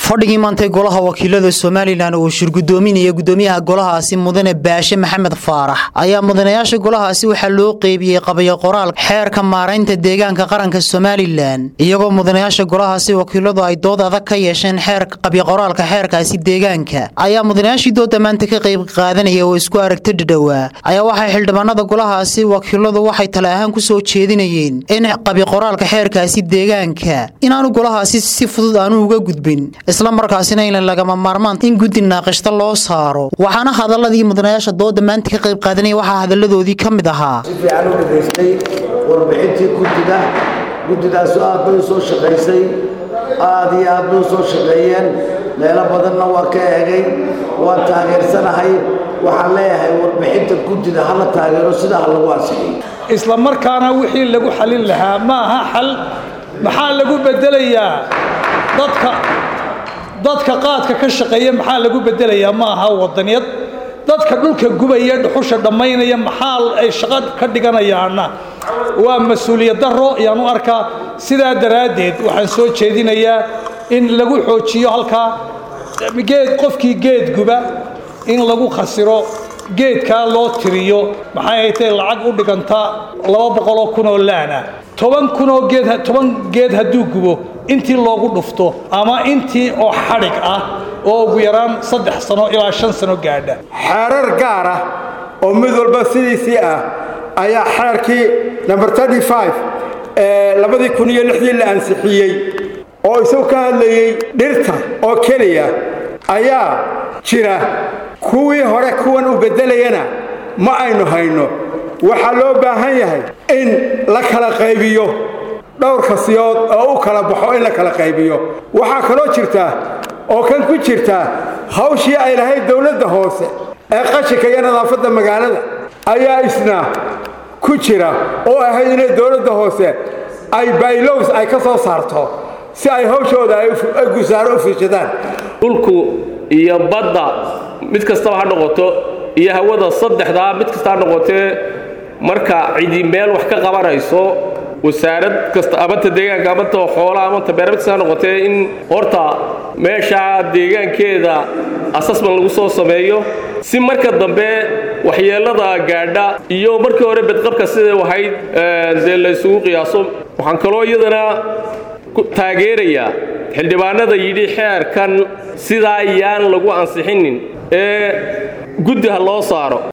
fadhigii maantay golaha wakiilada somalilan uu shirgudoominaya gudoomiyaha golahaasi mudane baashe maxamed faarax ayaa mudanayaasha golahaasi waxaa loo qeybiyey qabayo qoraal xeerka maaraynta deegaanka qaranka somalilan iyagoo mudanayaasha golahaasi wakiiladu ay dood adag ka yeesheen xeerka qabyoqoraalka xeerkaasi deegaanka ayaa mudanayaashii dooda maanta ka qayb qaadanaya oo isku aragta dhadhowaa ayaa waxay xildhibaanada golahaasi wakiiladu waxay tale ahaan ku soo jeedinayeen in qabyoqoraalka xeerkaasi deegaanka inaanu golahaasi si fudud aanu uga gudbin isla markaasina in lagama maarmaan in guddi naaqishta loo saaro waxaana hadaladii mudanayaasha dooda maanta ka qayb qaadanaya waxaa hadaladoodii ka mid ahaa si fiican u dhegaystay warbixintii guddida guddidaasu aad bay u soo shaqaysay aad iyo aad bay u soo shaqeeyeen meelo badanna waa ka eegay waan taageersanahay waxaan leeyahay warbixinta guddida ha la taageero sida ha lagu ansixiyey isla markaana wixii lagu xalin lahaa ma aha xal maxaa lagu bedelayaa dadka dadka qaadka ka shaqeeya maxaa lagu bedelayaa ma aha wadaniyad dadka dhulka gubaya dhuxusha dhammaynaya maxaa ay shaqo ka dhiganayaana waa mas-uuliyad daro ayaan u arkaa sidaa daraaddeed waxaan soo jeedinayaa in lagu xoojiyo halkaa geed qofkii geed guba in lagu khasiro geedkaa loo tiriyo maxay haytay lacag u dhigantaa laba boqoloo kun oo laana toban kunoo geed toban geed hadduu gubo intii loogu dhufto ama intii oo xadhig ah oo ugu yaraan saddex sano ilaa shan sano gaadha xeerar gaar ah oo mid walba sidiisii ah ayaa xeerkii number ee labadii kun iyo lixdii la ansixiyey oo isagu ka hadlayey dhirta oo keliya ayaa jira kuwii hore kuwan u beddelayana ma aynu hayno waxaa loo baahan yahay in la kala qaybiyo dhowr kasiyood oo u kala baxo in la kala qaybiyo waxaa kaloo jirtaa oo kan ku jirtaa hawshii ay lahayd dowladda hoose ee qashinka iyo nadaafadda magaalada ayaa isna ku jira oo ahayd inay dowladda hoose ay baylows ay ka soo saarto si ay hawshooda ay gusaaro u fiishadaan dhulku iyo badda mid kastaba ha noqoto iyo hawada saddexdaa mid kasta ha noqotee marka cidi meel wax ka qabanayso wasaarad kasta amanta deegaanka amanta xoolaa amanta beermid kasta ha noqotee in horta meeshaa deegaankeeda asasman lagu soo sameeyo si marka dambe waxyeellada gaadha iyo markii hore bedqabka siday ahayd dee la ysugu qiyaaso waxaan kaloo iyadana taageerayaa xildhibaanada yidhi xeerkan sidaa yaan lagu ansixinin ee guddi ha loo saaro